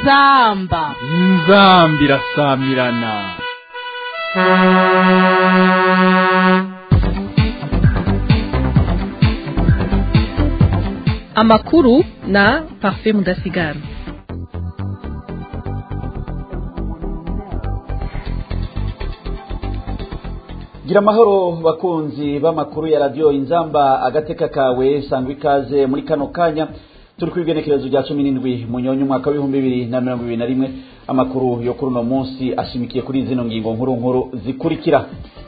inzamba inzambi irasamirana amakuru na parfait mudasigara gira amahoro bakunzi b'amakuru ya radiyo inzamba agateka kawe sangwa ikaze muri kano kanya turi ku igenekerezo rya cumi n'indwi munyonyi umwaka w'ibihumbi bibiri na mirongo ibiri na rimwe amakuru yo kuri uno munsi ashimikiye kuri zino ngingo nkuru nkuru zikurikira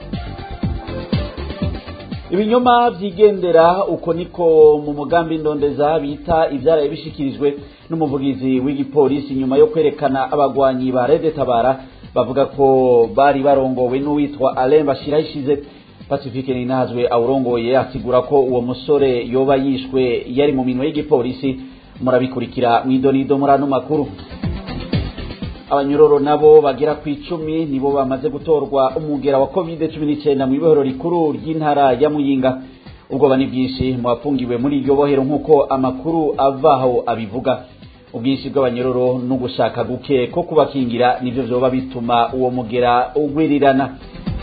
ibinyoma vyigendera uko niko mu mugambi ndondeza bita ivyaraye bishikirijwe n'umuvugizi w'igipolisi nyuma yo kwerekana abagwanyi ba Rede Tabara bavuga ko bari barongowe n'uwitwa Alain Bashirayishize Pacifique Ninazwe awurongoye asigura ko uwo musore yoba yishwe yari mu minwe y'igipolisi murabikurikira mwidonido muri ano makuru abanyororo nabo bagera ku icumi nibo bamaze gutorwa umugera wa covid cumi n'icyenda mu ibohero rikuru ry'intara ya muyinga ubwoba ni bwinshi mu bafungiwe muri iryo bohero nk'uko amakuru avaho abivuga ubwinshi bw'abanyororo no gushaka guke ko kubakingira nivyo vyoba bituma uwo mugera ugwirirana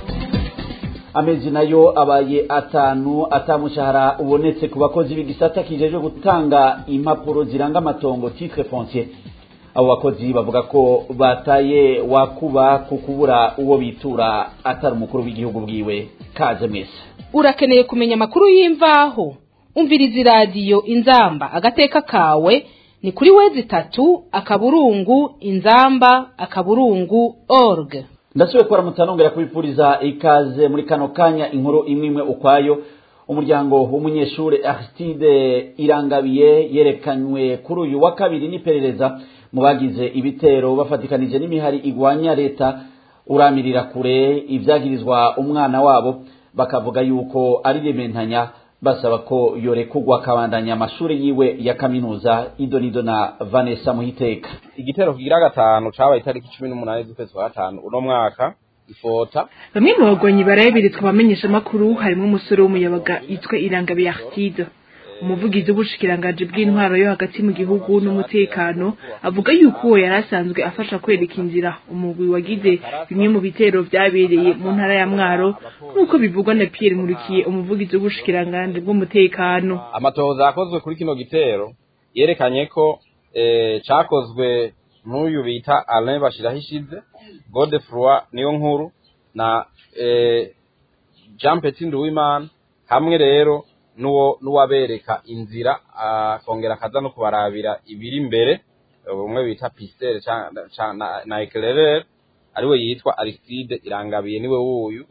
amezi nayo abaye atanu atamushahara ubonetse ku bakozi b'igisata kijejwe gutanga impapuro ziranga amatongo titre foncier abo bakozi bavuga ko bataye wakuba ku kubura uwo bitura atari umukuru w'igihugu bwiwe kaje mwese urakeneye kumenya amakuru y'imvaho umviriza iradiyo inzamba agateka kawe ni kuri wezi itatu akaburungu inzamba akaburungu org ndasubiye kubaramutsa nongera kubipfuriza ikaze muri kano kanya inkuru imwe imwe ukwayo umuryango w'umunyeshuri Aristide Irangabiye yerekanywe kuri uyu wa kabiri n'iperereza mu bagize ibitero bafatikanije n'imihari igwanya leta uramirira kure ibyagirizwa umwana wabo bakavuga yuko ari rementanya basaba ko yorekugwa akabandanya amashuri yiwe ya kaminuza idonido na Vanessa Muhiteka igitero kigira gatanu cabaye itariki cumi n'umunani z'ukwezi kwa gatanu uno mwaka ifota bamwe mu bagwanyi barayabiritswe abamenyesha amakuru harimo umusore w'umuyabaga yitwa Irangabiye Aristide umuvugizi w'ubushikiranganji bw'intwaro yo hagati mu gihugu n'umutekano avuga yuko uwo yari asanzwe afasha kwereka inzira umugwi wagize bimwe mu bitero vyabereye mu ntara ya mwaro nk'uko bivugwa na Pierre Nkurikiye umuvugizi w'ubushikiranganji bw'umutekano amatohoza yakozwe kuri kino gitero yerekanye ko eh, cakozwe n'uyu bita Alain Bashirahishize Godefroy niyo nkuru na eh, Jean Petit Nduwimana hamwe rero nuwo nuwabereka inzira akongera akaza no kubarabira ibiri imbere umwe bita pistere na, na eclairer ariwe yitwa Aristide Irangabiye niwe wuyu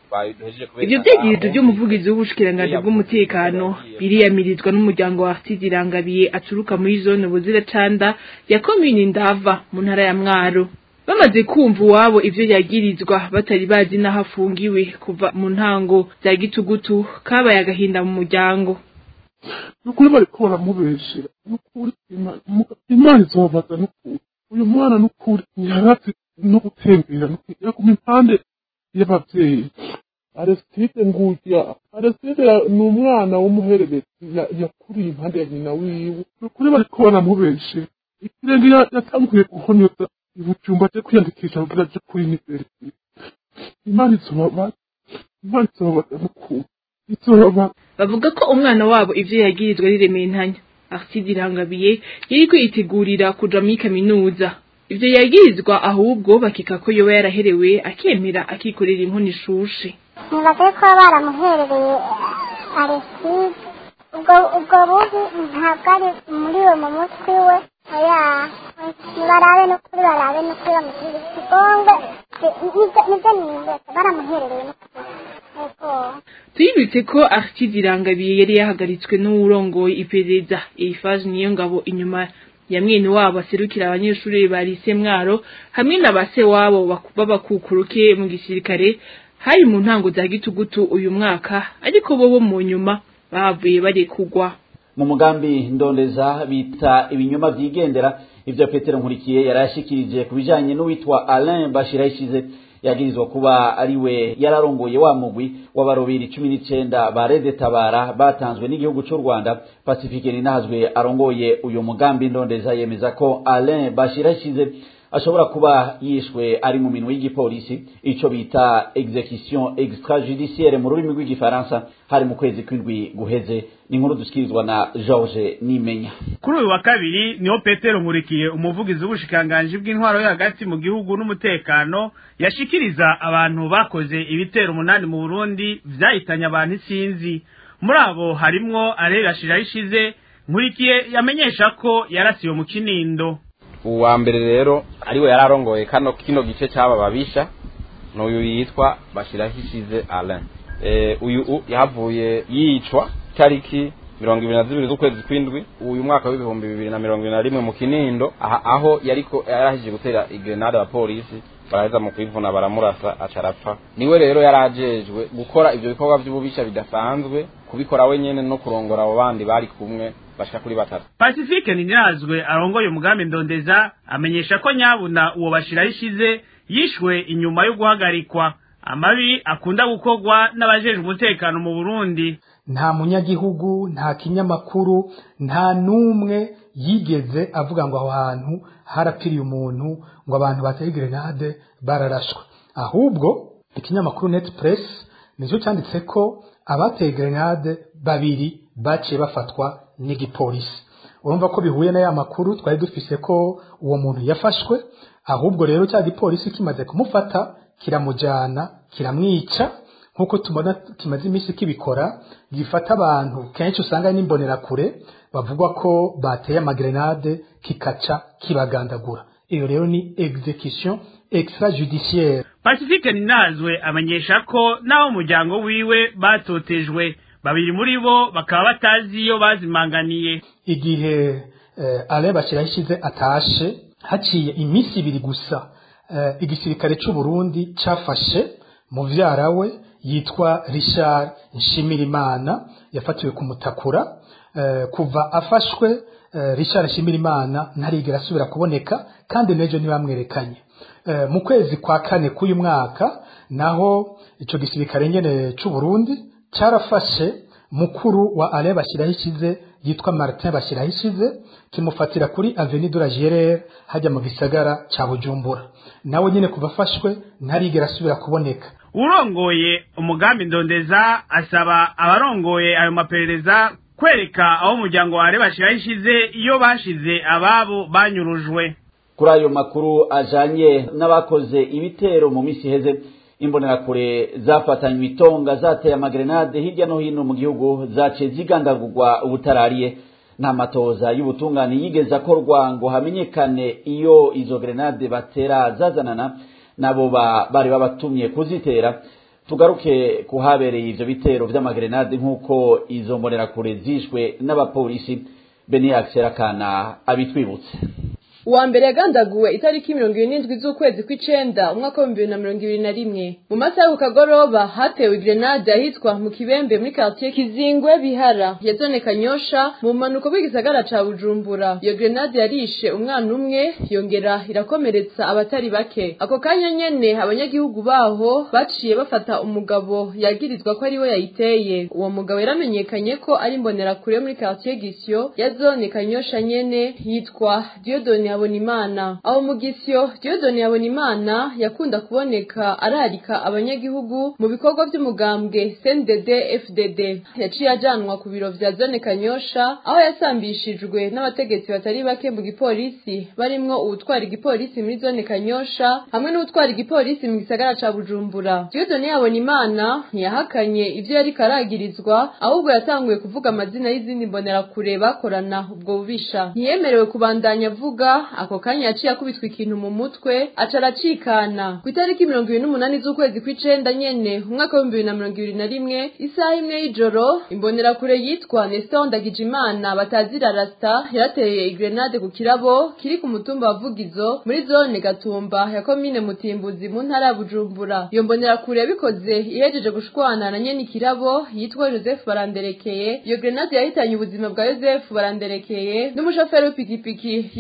ivyo vyegereje vy'umuvugizi w'ubushikiranganji bw'umutekano biriyamirizwa n'umuryango wa Aristide Irangabiye aturuka muri zone Buziracanda ya komini Ndava mu ntara ya Mwaro bamaze kumva uwabo ivyo yagirizwa batari bazi n'aho afungiwe kuva mu ntango za gitugutu kabaye agahinda mu muryango nukuri bariko baramubeshera nukuri imana izobabaza nukuri uyu mwana nukuri ntiyarazi no gutembera nukuri yaguma impande y'abavyeyi Aristide ngurya Aristide ni umwana w'umuhererezi yakuriye impande ya nyina wiwe nukuri bariko baramubeshera ikirenge yatanguye guhonyoza ibucumba cyo kwiyandikisha kugira aje kuri university imana izobabaza imana izobabaza nukuri izobabaza bavuga ko umwana wabo ivyo yagirizwa ari rementanya Aristide Irangabiye yariko yitegurira kuja muri kaminuza ivyo yagirizwa ahubwo bakeka ko yoba yaraherewe akemera akikorera inkono ishushe nibaze ko baramuherereye Aristide ubwo ubwo bubi ntabwo ari muri we mu mutwe we oya barabe n'ukuri barabe n'ukuri bamushyira ikigongwe nibyo nimbe baramuherereye n'ukuri tuyibutse ko Aristide Irangabiye yari yahagaritswe n'uwurongoye iperereza Eiffage niyo ngabo inyuma ya mwene wabo aserukira abanyeshuri ba lise mwaro hamwe na base wabo b'abakukuruke mu gisirikare hari mu ntango za gitugutu uyu mwaka ariko bo bo mu nyuma bavuye barekugwa mu mugambi ndondeza bita ibinyoma vyigendera ivyo Petero Nkurikiye yarashikirije kubijanye n'uwitwa Alain Bashirayishize yagirizwa kuba ari we yararongoye wa mugwi w'abaroberi cumi n'icenda ba rede tabara batanzwe n'igihugu c'u rwanda pacifique ninahazwe arongoye uyu mugambi ndondeza yemeza ko alain bashirashize ashobora kuba yishwe ari mu minwe y'igipolisi ico bita execution extrajudiciaire mu rurimi rw'igifaransa hari mu kwezi kw'indwi guheze ni inkuru dushikirizwa na george nimenya kuri uyu wa kabiri niho petero nkurikiye umuvugizi w'ubushikiranganji bw'intwaro yo hagati mu gihugu n'umutekano yashikiriza abantu bakoze ibitero umunani mu burundi vyahitanye abantu isinzi muri abo harimwo arerashira ishize nkurikiye yamenyesha ko yarasiwe mu kinindo uwa mbere rero ariwe yararongoye kano kino gice cy'aba babisha n'uyu yitwa bashirahishize alain e, uyu u- yahavuye yicwa tariki mirongo ibiri na zibiri z'ukwezi kw'indwi uyu mwaka w'ibihumbi bibiri na mirongo ibiri na rimwe mu kinindo aha, aho yariko yarahije gutera igrenade abapolisi baraheza mu kwivuna baramurasa aca arapfa niwe rero yarajejwe gukora ivyo bikorwa vy'ububisha bidasanzwe kubikora wenyene no kurongora abo bandi bari kumwe bashika kuri batatu pacifique ninazwe arongoye umugambi ndondeza amenyesha ko nyabuna uwo bashiraho ishize yishwe inyuma yo guhagarikwa amabi akunda gukorwa n'abajejwe umutekano mu burundi nta munyagihugu nta kinyamakuru nta n'umwe yigeze avuga ngo aho hantu harapfiriye umuntu ngo abantu bateye grenade bararashwe ahubwo ikinyamakuru net press nicyo cyanditse ko abateye grenade babiri baciye bafatwa n'igipolisi urumva ko bihuye na ya makuru twari dufise ko uwo muntu yafashwe ahubwo rero cya gipolisi kimaze kumufata kiramujyana kiramwica nk'uko tubona kimaze iminsi kibikora gifata abantu kenshi usanga n'imbonerakure bavugwa ko bateye amagrenade kikaca kibagandagura iyo rero ni execution extrajudiciaire pacifique ninazwe amenyesha ko n'abo umuryango wiwe batotejwe babiri muri bo bakaba batazi iyo bazimanganiye igihe eh, ale bashyiraho atashe haciye iminsi ibiri gusa eh, igisirikare cy'u Burundi cyafashe muvyara we yitwa Richard Nshimirimana yafatiwe kumutakura eh, kuva afashwe eh, Richard Nshimirimana ntarigera asubira kuboneka kandi nejo ntibamwerekanye eh, mu kwezi kwa kane k'uyu mwaka naho ico gisirikare nyene cy'u Burundi cyarafashe mukuru wa ale bashyiraho ikize yitwa Martin bashyiraho ikize kimufatira kuri Avenue de la Gérère hajya mu gisagara ca Bujumbura nawe nyine kuva afashwe ntarigera asubira kuboneka urongoye umugambi ndondeza asaba abarongoye ayo maperereza kwereka aho umuryango wa ale bashiraho ishize iyo bashize ababo banyurujwe kuri ayo makuru ajanye n'abakoze ibitero mu misi iheze imbonerakure zafatanywe itonga zateye amagrenade hirya no hino mu gihugu zaciye zigandagurwa ubutarariye nta matoza y'ubutungane yigeze akorwa ngo hamenyekane iyo izo grenade batera zazanana nabo bari babatumye kuzitera tugaruke kuhabereye ivyo bitero vy'amagrenade nk'uko izo mbonerakure zishwe n'abapolisi beniax serakana abitwibutse uwa mbere yagandaguwe itariki mirongo ibiri n'indwi z'ukwezi kw'icenda umwaka w'ibihumbi bibiri na mirongo ibiri na rimwe mu masaha yo ku kagoroba hatewe grenade ahitwa mu kibembe muri quartier kizingwe bihara ya zone kanyosha mu mpanuko bw'igisagara ca bujumbura iyo grenade yarishe umwana umwe yongera irakomeretsa abatari bake ako kanya nyene abanyagihugu baho baciye bafata umugabo yagirizwa ko ariwe yayiteye uwo mugabo yaramenyekanye ko ari imbonerakure yo muri quartier gisyo ya zone kanyosha nyene yitwa diodone Habonimana aho mugisyo Diodone Habonimana yakunda kuboneka ararika abanyagihugu mu bikorwa by'umugambwe CNDD FDD yaciye ajanwa ku biro vya zone Kanyosha aho yasambishijwe n'abategetsi batari bake mu gipolisi barimwo uwutwara igipolisi muri zone Kanyosha hamwe n'uwutwara igipolisi mu gisagara ca Bujumbura Diodone Habonimana ntiyahakanye ivyo yari karagirizwa ahubwo yatanguye kuvuga amazina y'izindi mbonerakure bakorana ubwo bubisha ntiyemerewe kubandanya avuga ako kanya yaciye akubitwa ikintu mu mutwe aca aracikana ku itariki mirongo ibiri n'umunani z'ukwezi kw'icenda nyene umwaka w'ibihumbi bibiri na mirongo ibiri na rimwe isaha imwe y'ijoro imbonerakure yitwa Nestor Ndagijimana batazira rasta yarateye igrenade ku kirabo kiri ku mutumba wa Vugizo muri zone Gatumba ya komine Mutimbuzi mu ntara ya Bujumbura iyo mbonerakure yabikoze ihejeje gushwana na nyene ikirabo yitwa Joseph Baranderekeye iyo grenade yahitanye ubuzima bwa Joseph Baranderekeye n'umushoferi w'ipikipiki yitwa Pasi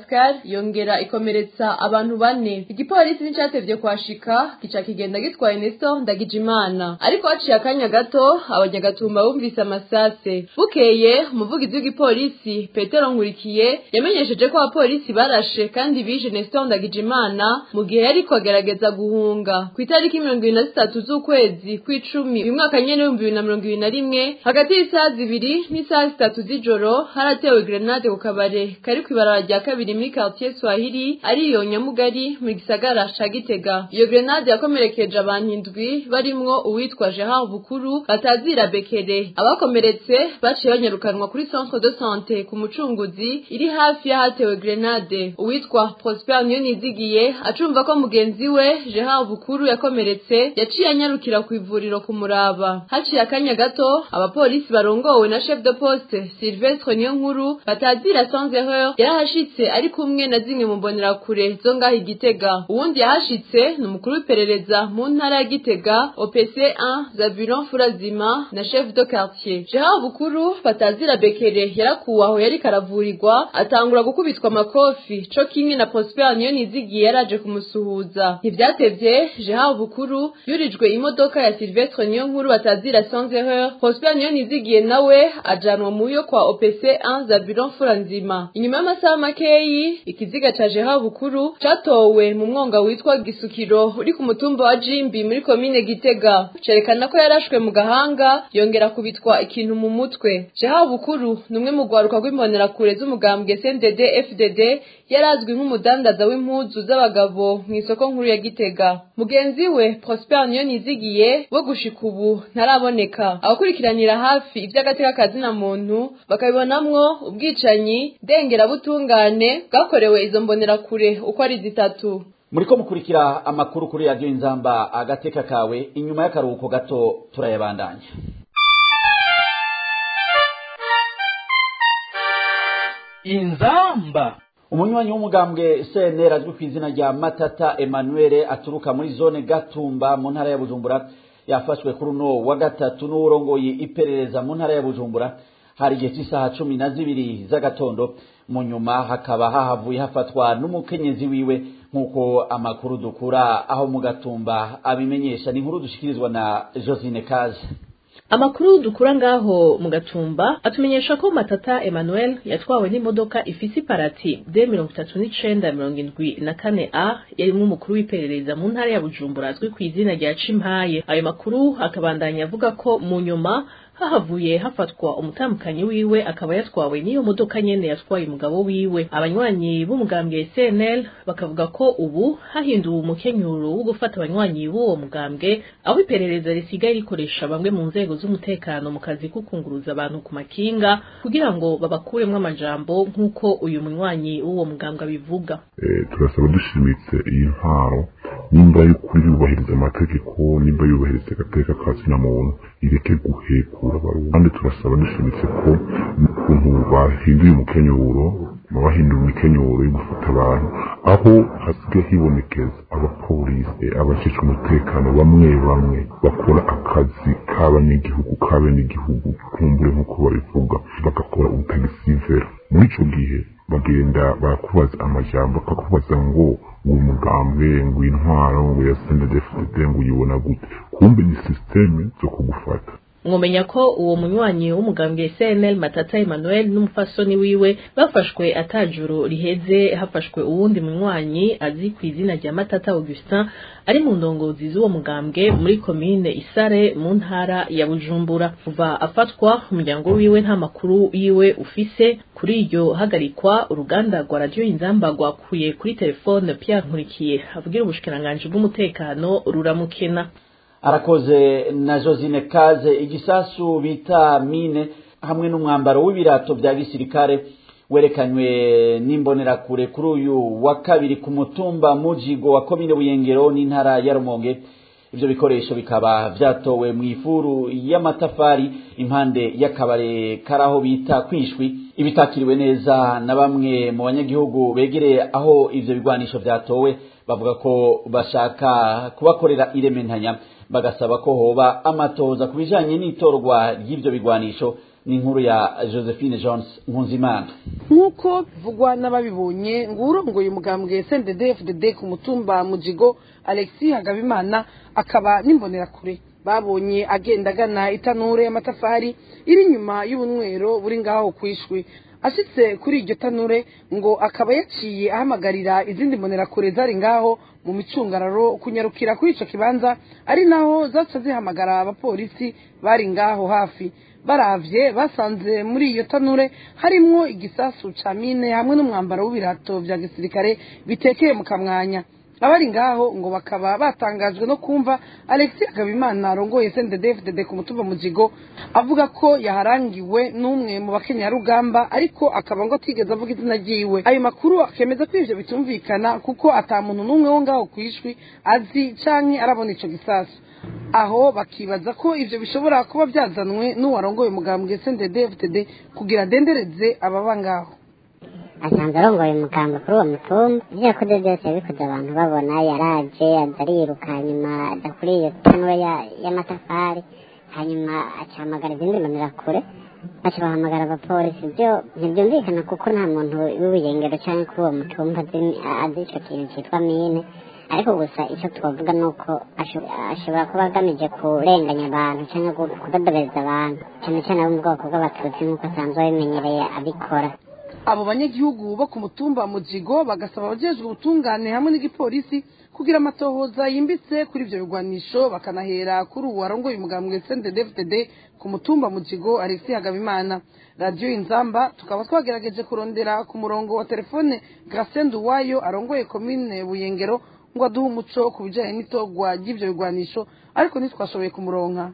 pascal yongera ikomeretsa abantu bane igipolisi nticatevye kuhashika gica kigenda gitwaye nesto ndagijimana ariko haciye akanya gato abanyagatumba bumvise amasase bukeye umuvugizi w'igipolisi petero nkurikiye yamenyesheje ko abapolisi barashe kandi bishe nesto ndagijimana mu gihe yariko agerageza guhunga ku itariki mirongo ibiri na zitatu z'ukwezi kw'icumi uyu mwaka nyene w'ibihumbi bibiri na mirongo ibiri na rimwe hagati y'isaha zibiri n'isaha zitatu z'ijoro haratewe grenade ku kabare kari kw'ibaraba rya kabiri muri quartier swahili ariyo nyamugari mu gisagara ca gitega iyo grenade yakomerekeje abantu indwi barimwo uwitwa gerard bukuru batazira bekere abakomeretse baciye banyarukanwa kuri centre de sante ku mucunguzi iri hafi y'ahatewe grenade uwitwa prosper niyonizigiye acumva ko mugenzi we gerard bukuru yakomeretse yaciye anyarukira ku ivuriro kumuraba haciye akanya gato abapolisi barongowe na chef de poste Sylvestre Niyonkuru batazira sans erreur yarahashitse ari kumwe na zimwe mu mbonerakure zo ngaho igitega uwundi yahashitse ni umukuru w'iperereza mu ntara ya gitega OPC 1 Zabulon Furazima na chef de quartier Gerard Bukuru batazira Bekere yarakuwe aho yari karavurirwa atangura gukubitwa amakofi co kimwe na Prosper Niyonizigiye yaraje kumusuhuza ntivyatevye Gerard Bukuru yurijwe imodoka ya Sylvestre Niyonkuru batazira sans erreur Prosper Niyonizigiye nawe ajanwa muyo kwa OPC 1 Zabulon Furanzima inyuma y'amasaha makeyi ikiziga ca Gerard Bukuru catowe mu mwonga witwa Gisukiro uri ku mutumba wa Jimbi muri komine Gitega cerekana ko yarashwe mu gahanga yongera kubitwa ikintu mu mutwe Gerard Bukuru numwe mu gwaruka rw'imbonerakure z'umugambwe CNDD FDD yarazwi nk'umudandaza w'impuzu z'abagabo mu isoko nkuru ya Gitega mugenzi we Prosper Niyonizigiye wo gushika ubu ntaraboneka abakurikiranira hafi ivy'agateka kazina muntu bakabibonamwo ubwicanyi ndengerabutungane bwakorewe izo mbonerakure uko ari zitatu muriko mukurikira amakuru kuri radiyo inzamba agateka kawe inyuma y'akaruhuko gato turayabandanya inzamba umunywanyi w'umugambwe cnr azwi ku izina rya matata emmanuel aturuka muri zone gatumba mu ntara ya bujumbura yafashwe kuri uno wa gatatu n'uwurongoye iperereza mu ntara ya bujumbura hari igihe cy'isaha cumi na zibiri z'agatondo mu nyuma hakaba hahavuye hafatwa n'umukenyezi wiwe nk'uko amakuru dukura aho mu gatumba abimenyesha ni inkuru dushikirizwa na josine kaje amakuru dukura ngaho mu gatumba atumenyesha ko matata emmanuel yatwawe n'imodoka ifise iparati d mirongo itatu n'icenda mirongo indwi na kane a yarimwo umukuru w'iperereza mu ntara ya bujumbura azwi ku izina rya cimpaye ayo makuru akabandanya avuga ko mu nyuma hahavuye hafatwa umutambukanyi wiwe akaba yatwawe n'iyo modoka nyene yatwaye umugabo wiwe abanywanyi b'umugambwe CNL bakavuga ko ubu hahinduwe umukenyuro wo gufata abanywanyi b'uwo mugambwe aho iperereza risigaye rikoresha bamwe mu nzego z'umutekano mu kazi ko kunguruza abantu ku makinga kugira ngo babakuremwo amajambo nk'uko uyu munywanyi w'uwo mugambwe abivuga turasaba dushimitse iyi ntwaro nimba y'ukuri yubahiriza amategeko nimba yubahiriza agateka ka zina muntu ireke guhekura kandi turasaba dushimitse ko ukuntu bahinduye umukenyuro bahindura imikenyuro yo gufata abantu aho hasigaye hibonekeza abapolisi abajejwe umutekano bamwe bamwe bakora akazi k'abanyagihugu k'abenegihugu kumbure nk'uko babivuga bagakora ubutagisivera muri ico gihe bagenda barakubaza amajambo bakakubaza ngo uwo mugambwe ngo intwaro ngo ya snddfdd ngo uyibona gute kumbe ni systeme zo kugufata mwomenya ko uwo munywanyi w'umugambwe CNL Matata Emmanuel n'umufasoni wiwe bafashwe atajuru riheze hafashwe uwundi munywanyi azi ku izina rya Matata Augustin ari mu ndongozi z'uwo mugambwe muri komine Isare mu ntara ya Bujumbura kuva afatwa umuryango wiwe nta makuru yiwe ufise kuri iryo hagarikwa uruganda rwa radio Inzamba rwakuye kuri telefone Pierre Nkurikiye avugira ubushikiranganje bw'umutekano ruramukena arakoze na josine kaze igisasu bita mine hamwe n'umwambaro w'ibirato bya gisirikare werekanywe n'imbonerakure kuri uyu wa kabiri ku mutumba mujigo wa komine buyengero n'intara ya rumonge ibyo bikoresho bikaba byatowe mu ifuru y'amatafari impande y'akabare karaho bita kwishwi ibitakiriwe neza na bamwe mu banyagihugu begereye aho ivyo bigwanisho vyatowe bavuga ko bashaka kubakorera irementanya bagasaba ko hoba amatoza ku bijanye n'itorwa ry'ivyo bigwanisho ni inkuru ya josephine jones nkunzimana nk'uko bivugwa n'ababibonye ngo urongoye umugambwe sendede fdd ku mutumba mujigo alexi hagabimana akaba n'imbonerakure babonye agenda agana itanure y'amatafari iri inyuma y'ubunywero buri ngaho kwishwi ashitse kuri iryo tanure ngo akaba yaciye ahamagarira izindi mbonerakure zari ngaho mu micungararo kunyarukira kuri ico kibanza ari naho zaca zihamagara abapolisi bari ngaho hafi baravye basanze muri iyo tanure harimwo igisasu ca mine hamwe n'umwambaro w'ibirato vya gisirikare bitekeye mu kamwanya abari ngaho ngo bakaba batangajwe no kumva alexis agabimana arongoye sndfdd ku mutumba mujigo avuga ko yaharangiwe n'umwe mu bakenyarugamba ariko akaba ngo atigeze avuga izina ryiwe ayo makuru akemeza ko ivyo bitumvikana kuko ata muntu n'umwe wo ngaho kwishwi azi canke arabona ico gisasu aho bakibaza ko ivyo bishobora kuba byazanwe n'uwarongoye umugambwe sndfdd kugira adendereze ababa ngaho asanzwe arongoye umuganga kuri uwo mutumba ivyo yakoze byose yabikoze abantu babona yaraje aza ariruka hanyuma aja kuri iyo tanura y'amatafari hanyuma acahamagara izindi mbonerakure baca bahamagara abapolisi ivyo ntivyumvikana kuko nta muntu w'ubuyengero canke kuri uwo mutumba azi ico kintu citwa mine ariko gusa icyo twavuga ni uko ashobora kuba agamije kurenganya abantu cyangwa kudodobereza abantu cyane cyane abo mu bwoko bw'abatutsi nk'uko asanzwe abimenyereye abikora abo banyagihugu bo ku mutumba mujigo bagasaba abajejwe ubutungane hamwe n'igipolisi kugira amatohoza yimbitse kuri ivyo bigwanisho bakanahera kuri uwo warongoye umugambwe sndfdd ku mutumba mujigo alexis hagabimana radiyo inzamba tukaba twagerageje kurondera ku murongo wa telefone gracien duwayo arongoye komine buyengero ngo aduhe umuco ku bijanye n'itogwa ry'ivyo bigwanisho ariko ntitwashoboye kumuronka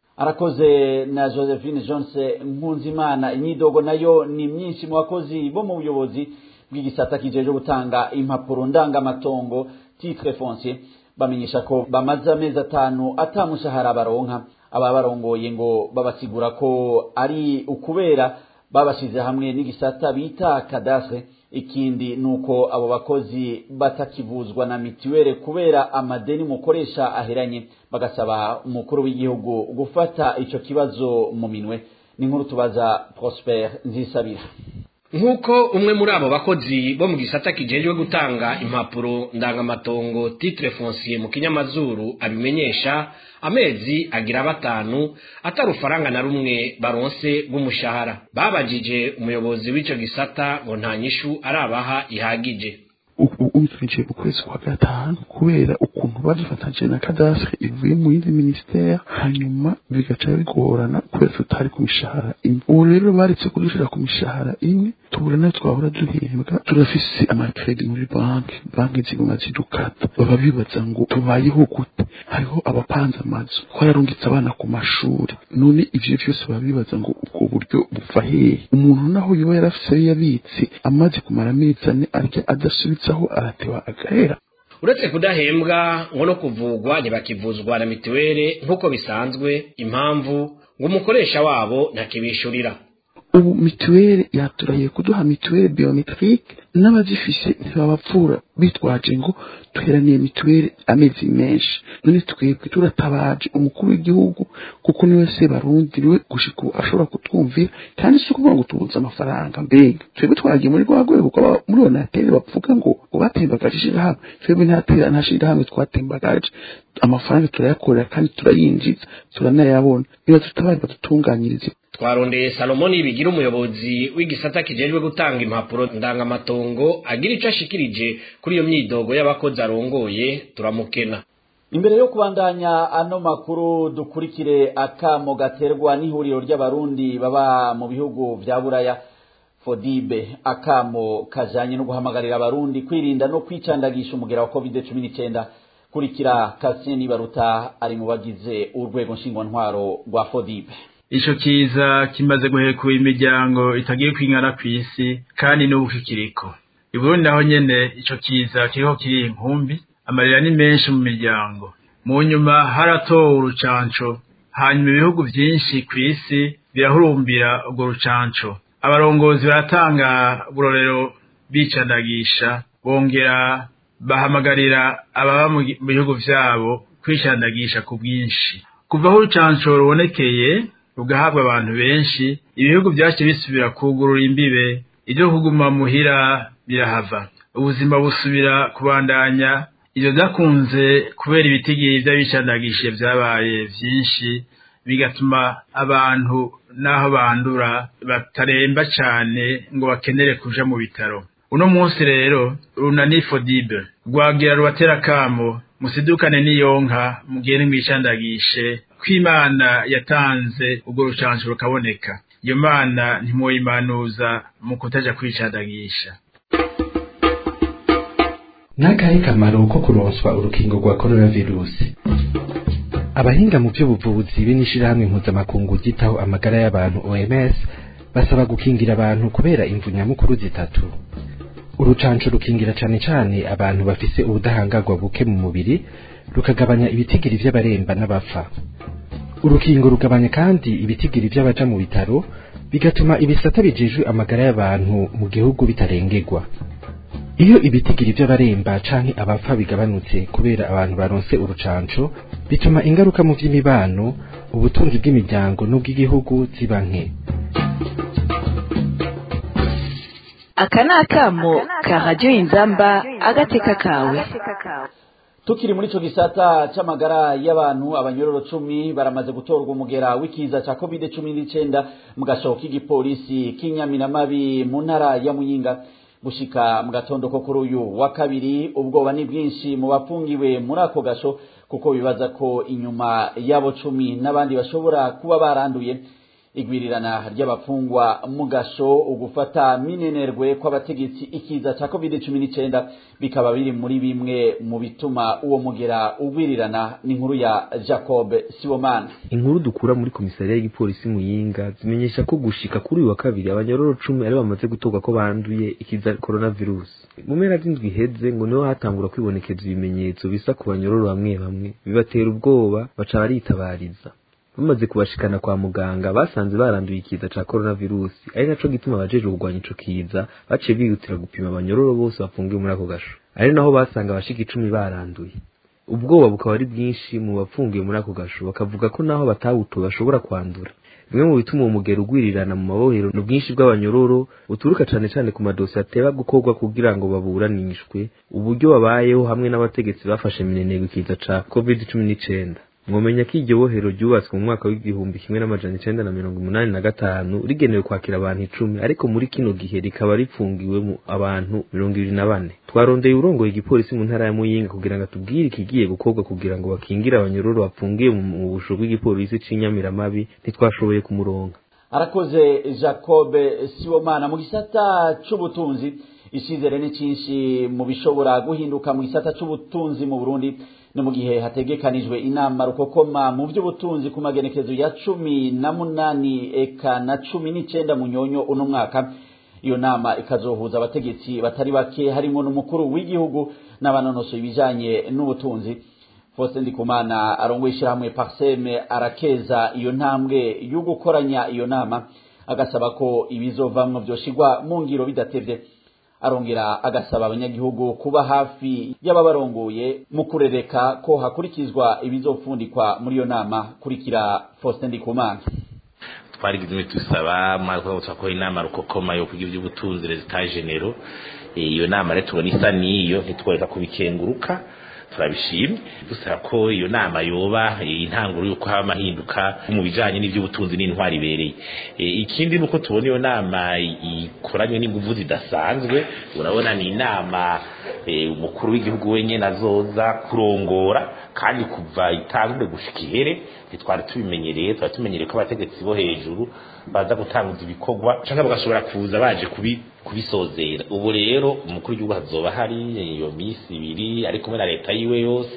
arakoze na josephine jones nkunzimana imyidogo nayo ni myinshi mu bakozi bo mu buyobozi bw'igisata kijeje gutanga impapuro ndangamatongo titre foncier bamenyesha ko bamaze amezi atanu atamushahara baronka ababarongoye ngo babasigura ko ari ukubera babashize hamwe n'igisata bita kadastre ikindi nuko abo bakozi batakivuzwa na mitiwere kubera amadeni mukoresha aheranye bagasaba umukuru w'igihugu gufata ico kibazo mu minwe ni nkuru tubaza Prosper Nzisabira nk'uko umwe muri abo bakozi bo mu gisata kijejwe gutanga impapuro ndangamatongo titre foncier mu kinyamazuru abimenyesha amezi agira batanu atari ufaranga na rumwe baronse rw'umushahara babajije umuyobozi w'ico gisata ngo nta nyishu arabaha ihagije ubu twinjiye mu kwezi kwa gatanu kubera ukuntu badufatanyije na kadastre ivuye mu yindi ministere hanyuma bigaca bigorana kubera tutari ku mishahara imwe ubu rero baretse kudushira ku mishahara imwe tubura nayo twahora duhembwa turafise amakredi muri banki banki ziguma zidukata baba bibaza ngo tubayeho gute hariho abapanze amazu twararungitse abana ku mashuri none ivyo vyose baba bibaza ngo ubwo buryo buva hehe umuntu naho yoba yarafise ayo yabitse amaze kumara amezi ane arya adasubitse aho arateba agahera uretse kudahembwa ngo no kuvugwa ntibakivuzwa na mitiwere nk'uko bisanzwe impamvu ngo umukoresha wabo ntakibishurira ubu mituweli yaturahiye kuduha mituweli biometrike n'abazifise ntibabapfura bitwaje ngo duheraniye mituweli amezi menshi none twebwe turatabaje umukuru w'igihugu kuko niwe se barundi niwe gushika ubu ashobora kutwumvira kandi si ukuvuga ngo tubuze amafaranga mbega twebwe twaragiye muri rwa rwego kuko muri onateri bavuga ngo ngo batembagaje ishirahamwe twebwe ntatera nta shirahamwe twatembagaje amafaranga turayakorera kandi turayinjiza turanayabona niba tutabaye badutunganyirize twarondeye salomoni bigira umuyobozi w'igisata kijejwe gutanga impapuro ndangamatongo agira ico ashikirije kuri iyo myidogo y'abakozi arongoye turamukena imbere yo kubandanya ano makuru dukurikire akamo gaterwa n'ihuriro ry'abarundi baba mu bihugu vya buraya fodibe akamo kajanye no guhamagarira abarundi kwirinda no kwicandagisha umugera wa covid cumi n'icyenda kurikira kasien nibaruta ari mu bagize urwego nshingwantwaro rwa fodibe ico kiza kimaze guhekura imiryango itagiye kwingana kw'isi kandi n'ubu kikiriko i burundi naho nyene ico kiza kiriko kiri inkumbi amarira ni menshi mu miryango mu nyuma haratowe urucanco hanyuma ibihugu vyinshi kw'isi birahurumbira urwo rucanco abarongozi baratanga burorero bicandagisha bongera bahamagarira ababa mu bihugu vyabo kwicandagisha ku bwinshi kuva aho urucanco rubonekeye rugahabwa abantu benshi ibihugu vyaciye bisubira kugurura imbibe ivyo kuguma muhira birahava ubuzima busubira kubandanya ivyo vyakunze kubera ibitigiri vy'abicandagishe vyabaye vyinshi bigatuma abantu n'aho bandura bataremba cane ngo bakenere kuja mu bitaro uno munsi rero runani fodibe rwagira rubatera kamo musidukane n'iyonka mugende mwicandagishe ko imana yatanze ubwo rucanco rukaboneka iyo mana ntimwoyimanuza mu kutaja kwicandagisha n'akahe kamaro ko kuronswa urukingo rwa coronavirusi abahinga mu by'ubuvuzi be n'ishirahamwe mpuzamakungu ryitaho amagara y'abantu oms basaba gukingira abantu kubera imvu nyamukuru zitatu urucanco rukingira cane cane abantu bafise ubudahangarwa buke mu mubiri rukagabanya ibitigiri vy'abaremba n'abapfa urukingo rugabanya kandi ibitigiri vy'abaja mu bitaro bigatuma ibisata bijejwe amagara y'abantu mu gihugu bitarengerwa iyo ibitigiri vy'abaremba canke abapfa bigabanutse kubera abantu baronse urucanco bituma ingaruka mu vy'imibano ubutunzi bw'imiryango n'ubw'igihugu ziba nke aka ni akamo ka radiyo inzamba agateka kawe tukiri muri ico gisata c'amagara y'abantu abanyororo cumi baramaze gutorwa umugera w'ikiza ca covid cumi n'icenda mu gashoho k'igipolisi k'inyamiramabi mu ntara ya muyinga gushika mu gatondo ko kuri uyu wa kabiri ubwoba ni bwinshi mu bafungiwe muri ako gasho kuko bibaza ko inyuma y'abo cumi n'abandi bashobora kuba baranduye igwirirana ry'abafungwa mu gasho ugufata minenerwe kw'abategetsi ikiza ca covid cumi n'icenda bikaba biri muri bimwe mu bituma uwo mugera ugwirirana n'inkuru ya jacob sibomana inkuru dukura muri komisariya y'igipolisi muyinga zimenyesha ko gushika kuri uyu wa kabiri abanyororo cumi ari bamaze gutorwa ko banduye ikiza coronavirus mu mpera z'indwi iheze ngo niho hatangura kwibonekeza ibimenyetso bisa ku banyororo bamwe bamwe bibatera ubwoba baca baritabariza bamaze kubashikana kwa muganga basanze baranduye ikiza ca coronavirus ari naco gituma abajejwe kurwanya ico kiza baciye bihutira gupima abanyororo bose bafungiwe muri ako gasho ari naho basanga abashika icumi baranduye ubwoba bukaba ari bwinshi mu bafungiwe muri ako gasho bakavuga ko naho batawutowe bashobora kwandura bimwe mu bituma uwo mugero ugwirirana mu mabohero ni ubwinshi bw'abanyororo buturuka cane cane ku madosi ateba gukorwa kugira ngo baburanishwe uburyo babayeho hamwe n'abategetsi bafashe minenegwa ikiza ca covid cumi n'icenda mwomenya ko iryo bohero ryubatswe mu mwaka w'igihumbi kimwe n'amajana icenda na mirongo umunani na gatanu rigenewe kwakira abantu icumi ariko muri kino gihe rikaba ripfungiwemo abantu mirongo ibiri na bane twarondeye urongoye igipolisi mu ntara ya muyinga kugira ngo atubwire ikigiye gukorwa kugira ngo bakingire abanyororo bafungiye mu busho bw'igipolisi c'inyamiramabi ntitwashoboye kumuronka arakoze jacob sibomana mu gisata c'ubutunzi icizere ni cinshi mu bishobora guhinduka mu gisata c'ubutunzi mu burundi ni mu gihe hategekanijwe inama rukokoma mu by'ubutunzi ku magenekezo ya cumi na munani eka na cumi n'icenda mu nyonyo uno mwaka iyo nama ikazohuza abategetsi batari bake harimo n'umukuru w'igihugu n'abanonosoye ibijanye n'ubutunzi Faustin Ndikumana arongoye ishyirahamwe Parseme arakeza iyo ntambwe yo gukoranya iyo nama agasaba ko ibizovamwo vyoshigwa mu ngiro bidatevye arongera agasaba abanyagihugu kuba hafi y'ababarongoye mu kurereka ko hakurikizwa ibizofundikwa muri iyo nama kurikira Faustin Ndikumana twarigize tusaba mwaka twakora inama rukokoma yo kugira iby'ubutunzi resultat genero iyo nama rero tubona isa n'iyo ntitworeka kubikenguruka turabishimye dusaba ko iyo nama yoba intanguro y'uko haba amahinduka mu bijanye n'ivy'ubutunzi n'intwari ibereye ikindi nuko tubona iyo nama ikoranywe n'inguvu zidasanzwe urabona ni inama umukuru w'igihugu wenyene azoza kurongora kandi kuva itangure gushika ihere ntitwari tubimenyereye twari tumenyereye ko abategetsi bo hejuru baza gutanguza ibikorwa canke bagashobora kuza baje kubi kubisozera ubu rero umukuru w'igihugu hazoba hari iyo misi ibiri ari kumwe na leta yiwe yose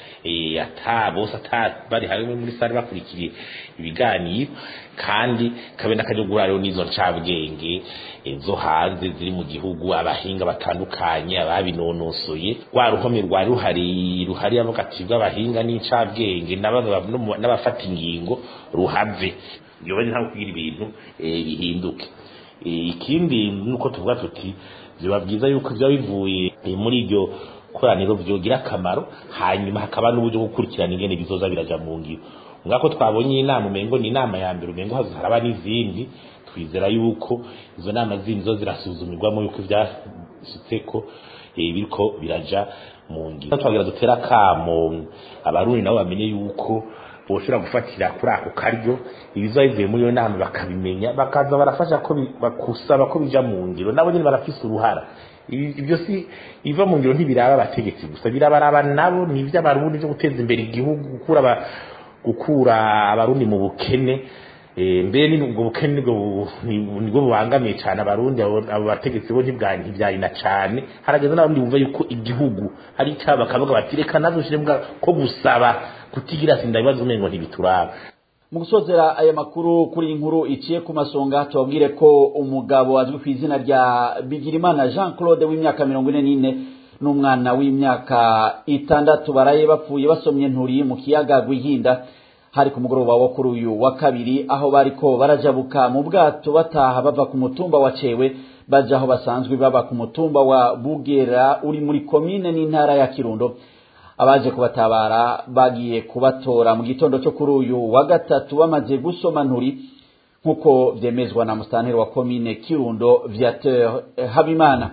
ata bose ata bari hamwe muri sare bakurikiye ibiganiro kandi kabe n'akajogura rero n'izo ncabwenge zo hanze ziri mu gihugu abahinga batandukanye ababinonosoye rwa ruhome rwari ruhari ruhari ati bw'abahinga n'incabwenge n'abafata ingingo ruhave yoba ntabwo kugira ibintu bihinduke ikindi nuko tuvuga tuti biba byiza yuko biba bivuye muri iryo koraniro byogira akamaro hanyuma hakaba n'uburyo bwo gukurikirana ingene bizoza biraja mu ngiro ngako twabonye inama umengo ni inama ya mbere umengo haraba n'izindi twizera yuko izo nama zindi zo zirasuzumirwamo yuko ivyashitseko biriko biraja mu ngiro twagira dutera kamo abarundi nabo bamenye yuko boshobora gufatira kuri ako karyo ibiza bivuye muri iyo nama bakabimenya bakaza barafasha ko bakusaba ko bija mu ngiro nabo nyine barafise uruhara ibyo si iva mu ngiro ntibiraba abategetsi gusa birabaraba nabo ni ivy'abarundi byo guteza imbere igihugu gukura gukura abarundi mu bukene mbere ni ubwo bukene nibwo bubangamiye cyane abarundi abo bategetsi bo ntibyarina cyane harageze n'abarundi bumva yuko igihugu hari icyaha bakavuga bati reka nazo ushyire ko gusaba kutigira sinda ibibazo umengo ntibituraba mu gusozera aya makuru kuri iyi nkuru iciye ku masonga tubabwire ko umugabo azwi ku izina rya bigirimana jean claude w'imyaka mirongo ine n'ine n'umwana w'imyaka itandatu baraye bapfuye basomye nturi mu kiyaga rwihinda hari ku mugoroba wo kuri uyu wa kabiri aho bariko barajabuka mu bwato bataha bava ku mutumba wa cewe baja aho basanzwe baba ku mutumba wa bugera uri muri komine n'intara ya kirundo abaje kubatabara bagiye kubatora mu gitondo cyo kuri uyu wa gatatu bamaze gusoma nturi nk'uko vyemezwa na musitanteri wa komine kirundo viateur habimana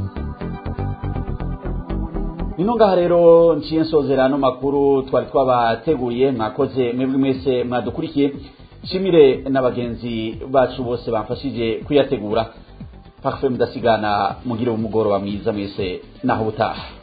nino ngaha rero nciye nsozera ano makuru twari twabateguriye mwakoze mwebwe mwese mwadukurikiye nshimire n'abagenzi bacu bose bamfashije kuyategura parfait mudasigana mugire umugoroba mwiza mwese naho ubutaha